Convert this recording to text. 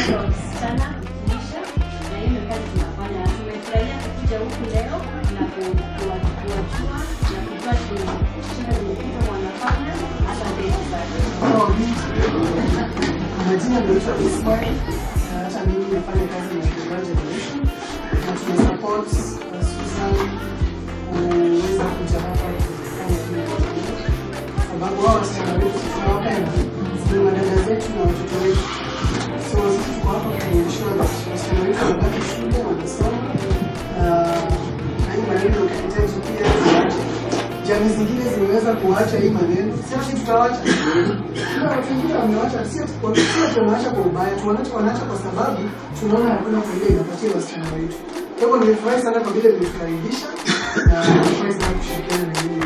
ya wasichana lishe, na hiyo ndio kazi tunafanya. Tumefurahia kukuja huku leo na ku- kuwa- kuwajua na kujua tu- shida zimepita wanafanya. Asanteni sana. Majina naitwa Ismail, na hata mimi nafanya kazi na The Girl Generation na tuna support uh, Susan kuweza kuja hapa kufanya hili jambo. sababu wao wasichana wetu tunawapenda, ni madada zetu na watoto wetu, so sisi tuko hapa kuensure that wasichana wetu wanabaki shule wanasoma, uh, na hii maneno ukihitaji pia ziache. Jamii zingine zimeweza kuacha hii maneno, sisi tutawacha kuna watu wengine wamewacha, sio sio tunaacha kwa ubaya, tunaacha wanaacha kwa sababu tunaona hakuna faida inapatia wasichana wetu. Kwa hivyo nimefurahi sana kwa vile mmetukaribisha na nimefurahi sana kushirikiana na nyinyi.